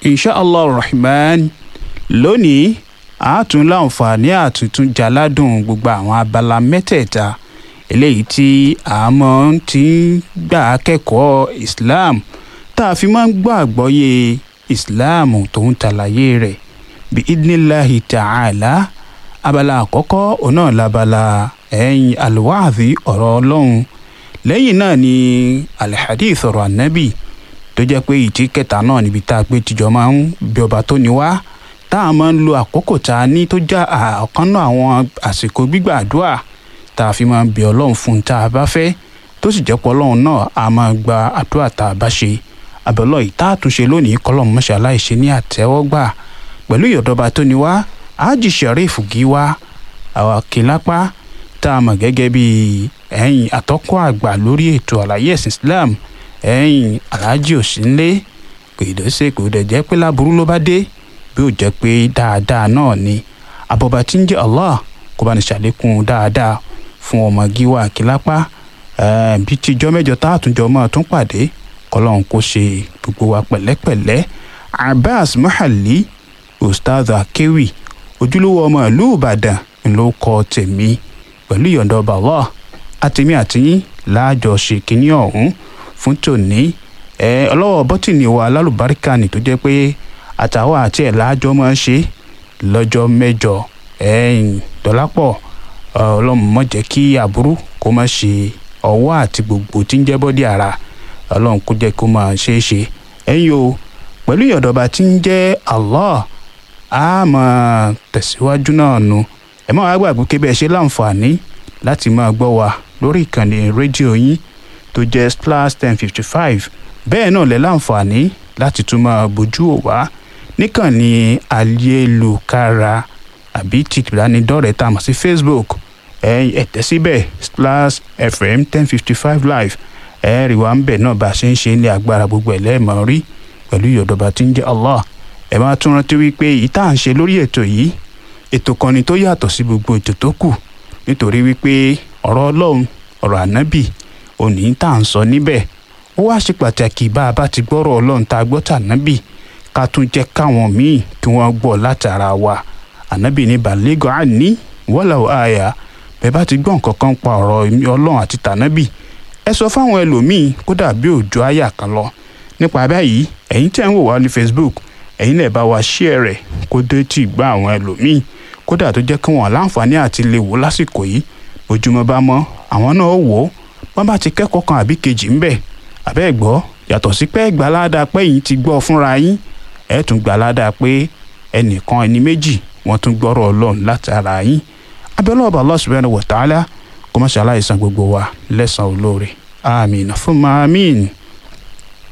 insha allah rahman lónìí àátún láǹfààní àtúntún jaládùn gbogbo àwọn abala mẹ́tẹ̀ẹ̀ta eléyìí tí àmọ́ ti ń gbà kẹ́kọ̀ọ́ islam tá a fi máa ń gbọ́ àgbọ́yé islam tó ń tàlàyé rẹ̀ bí idnillahi ta'ala abala àkọ́kọ́ òun náà labala ẹ̀yìn alwáàdì ọ̀rọ̀ ọlọ́run lẹ́yìn náà ni alhadith ọ̀rọ̀ ànábì tó jẹ́ pé ìtí kẹta náà níbi tá a pé tìjọ máa ń bí ọba tó ní wá tá a máa ń lo àkókò tá a ní tó já ọ̀kan náà àwọn àsìkò gbígbàdúrà tá a fi máa ń bí ọlọ́run fún tá a bá fẹ́ tó sì jẹ́ pé ọlọ́run náà a máa gba àdúrà tá a bá ṣe àbẹ̀lọ́ yìí tá a tún ṣe lónìí kọ́lọ́mù mọ́ṣẹ́ aláìṣe ní àtẹ́wọ́gbà pẹ̀lú ìyọ̀dọ̀ba tó ní wá ájì sharif gíwá àwọn kìlápá tá a mọ̀ gẹ́gẹ́ bí ẹ̀yìn àtọ́kọ́ àgbà lórí ètò àlàyé ẹ̀sìn islam ẹ̀yìn aláàjì òsínlé kò ìdọ́sẹ̀ kò dẹ̀ jẹ́ pé láburú ló bá dé bí ó jẹ́ pé dáadáa náà ni àbọ̀bà tí ń jẹ́ allah kó bá ní ṣàlékún dáadáa fún ọmọ gíwá kìlápá bí tíjọ́ mẹ́jọ tá a tún jọ máa tún pàdé kọ́lọ́hún kó ṣe gbogbo wa pẹ̀lẹ́pẹ̀lẹ́ abbas muhalli ustaz akewi ojúlówó ọmọ ìlú ìbàdàn ló kọ tèmi pẹ̀lú ìyọ̀ǹda ọba allah àtèmi àtìyín láàjọ ṣe kínní ọ̀hún fún tòní ẹ ọlọ́wọ́ bọ́tìnì wa alálùbáríkà ni tó jẹ́ pé àtàwọn àti ẹ̀ láàjọ máa ń ṣe lọ́jọ́ mẹ́jọ ẹ̀yìn dọ́lápọ̀ ọlọ́run má jẹ́ kí aburú kó má ṣe ọwọ́ àti gbogbo tí ń jẹ́ bọ́dí ara ọlọ́run kó jẹ́ kó máa ṣe é ṣe ẹ̀yin o pẹ̀lú ìyọ̀ǹda ọba tí ń jẹ́ allah a máa tẹ̀síwájú náà nu ẹ má wá gbàgbé pé bẹ́ẹ̀ ṣe láǹfààní láti máa gbọ́ wa lórí ìkànnì rédíò yín tó jẹ́ splash ten fifty five bẹ́ẹ̀ náà lẹ́ láǹfààní láti tún máa bójú ò wá níkànnì ayélujára àbí ti ìbánidọ́rẹ̀ẹ́ tá a mọ̀ sí facebook ẹ̀yin ẹ̀tẹ́ síbẹ̀ splash fm ten fifty five live ẹ̀ẹ́rì wa ń bẹ̀ náà bá a ṣe ń ṣe ní agbára gbogbo ẹ̀ lẹ́ẹ̀mọ́ rí pẹ̀lú ìyọ̀dọ̀ba tí ń jẹ́ allah ẹ máa tún rántí wípé èyí tá à ń ṣe lórí ètò yìí ètò kan ni tó yàtọ̀ sí gbogbo ètò tó kù nítorí wípé ọ̀rọ̀ ọlọ́run ọ̀rọ̀ ànábì òní tá à ń sọ níbẹ̀ ó wá ṣe pàtàkì bá a bá ti gbọ́rọ̀ ọlọ́run tá a gbọ́ tànábì ká tún jẹ́ káwọn míì kí wọ́n gbọ́ látara wa ànábì ní balẹ̀gọ́ àní wọ́lá àyà bẹ́ẹ̀ bá ti gbọ́ nǹkan kan pa ọ̀rọ̀ ọlọ́run àti tànábì ẹ sọ fáwọn ẹlòmíì kódà bí òjò àyà kan lọ nípa báyìí ẹ̀yin tẹ́ ń wò wá ní facebook ẹ̀yin lè bá wa share rẹ̀ kó dé tí gbá àwọn ẹlòmíì kódà tó jẹ́ kí wọ́n láǹfààní àti lè wò lásìkò yìí bójúmọ́ bá mọ́ àwọn náà wò ó wọ́n bá ti kẹ́kọ̀ọ́ kan àbí kejì ń bẹ̀ àbẹ́ gbọ́ yàtọ̀ sí pé gbà ládàá pé yìí ti gbọ́ fúnra yín ẹ̀ tún gbà ládàá pé ẹnìkan ẹni méjì wọ́n tún gbọ́rọ̀ ọlọ́run látara yín abẹ́lẹ́ ọba Allah subhanahu wa ta'ala kó má ṣe aláìsàn gbogbo wa lẹ́sàn-án olóore àmín fún màmín.